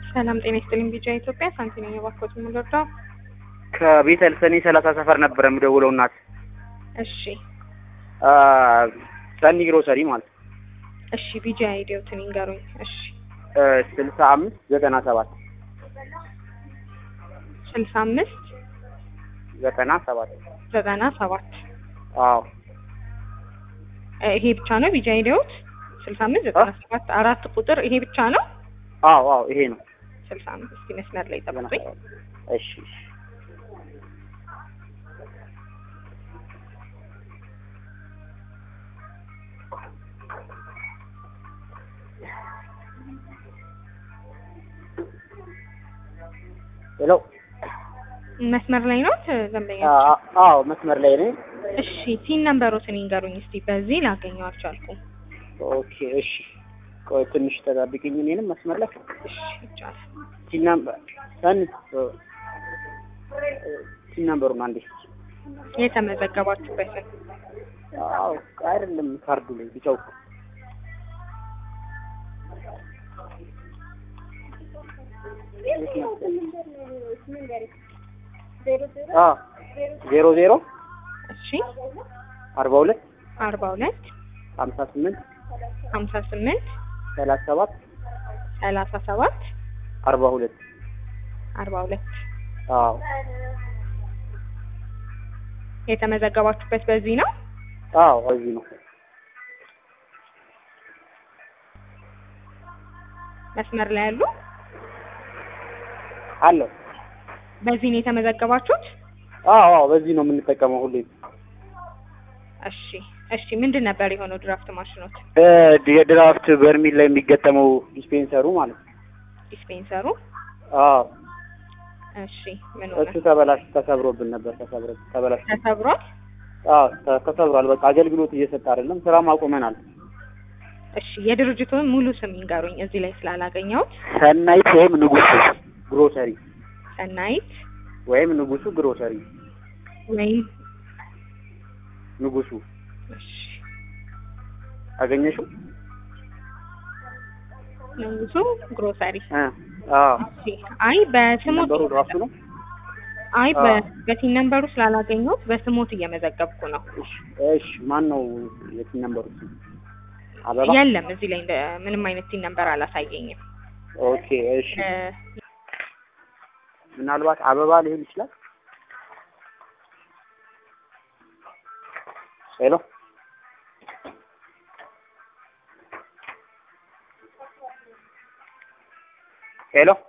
ሰላም ጤና ይስጥልኝ። ቢጃ ኢትዮጵያ ሳንቲ ነኝ። እባክዎት የምንወርዳው ከቤተል ሰኔ ሰላሳ ሰፈር ነበር የምደውለው እናት እሺ ሰኒ ግሮሰሪ ማለት እሺ ቢጃ አይዲዮትን ይንገሩኝ። እሺ ስልሳ አምስት ዘጠና ሰባት ስልሳ አምስት ዘጠና ሰባት ዘጠና ሰባት አዎ ይሄ ብቻ ነው ቢጃ አይዲዮት? ስልሳ አምስት ዘጠና ሰባት አራት ቁጥር ይሄ ብቻ ነው? አዎ አዎ ይሄ ነው ስልሳ አምስት እስኪ መስመር ላይ ጠብቁኝ። እሺ እሺ ሄሎ መስመር ላይ ነው ደንበኛ? አዎ መስመር ላይ ነኝ። እሺ ሲን ነምበሮትን ይንገሩኝ እስቲ። በዚህ ላገኘው አልቻልኩም። ኦኬ እሺ ቆይ ትንሽ ተጠብቂኝ እኔንም መስመር ላይ እሺ ይቻላል። ሲን ነምበር ሰን ሲን ነምበሩን አንዴ የተመዘገባችሁበትን አዎ አይደለም ካርዱ ላይ ቢጫው ዜሮ ዜሮ እሺ አርባ ሁለት አርባ ሁለት ሀምሳ ስምንት ሀምሳ ስምንት ሰላሳ ሰባት ሰላሳ ሰባት አርባ ሁለት አርባ ሁለት አዎ የተመዘገባችሁበት በዚህ ነው? አዎ እዚህ ነው። መስመር ላይ ያሉ አለው በዚህ ነው የተመዘገባችሁት? አዎ አዎ በዚህ ነው የምንጠቀመው ሁሌ። እሺ እሺ ምንድን ነበር የሆነው ድራፍት ማሽኖት? የድራፍት በርሚል ላይ የሚገጠመው ዲስፔንሰሩ ማለት ነው። ዲስፔንሰሩ አዎ እሺ ምን ሆነ? እሱ ተበላሽ ተሰብሮብን ነበር። ተሰብሮ ተበላሽ ተሰብሯል? አዎ ተ- ተሰብሯል። በቃ አገልግሎት እየሰጠ አይደለም። ስራም አቁመናል። እሺ የድርጅቱን ሙሉ ስም ይንገሩኝ እዚህ ላይ ስላላገኘሁት። ሰናይት ወይም ንጉሱ ግሮሰሪ ሰናይት ወይም ንጉሱ ግሮሰሪ ወይም ንጉሱ እሺ አገኘሽው? ንጉሱ ግሮሰሪ እ አዎ እሺ አይ በስሞት ነበሩ ራሱ ነው። አይ አዎ። በ- በቲን ነምበሩ ስላላገኘሁት በስሞት እየመዘገብኩ ነው። እሺ እሺ ማን ነው የቲን ነምበሩ? አበባ የለም እዚህ ላይ እንደ- ምንም አይነት ቲን ነምበር አላሳየኝም። ኦኬ እሺ እ፣ ምናልባት አበባ ሊሆን ይችላል። ሄሎ ሄሎ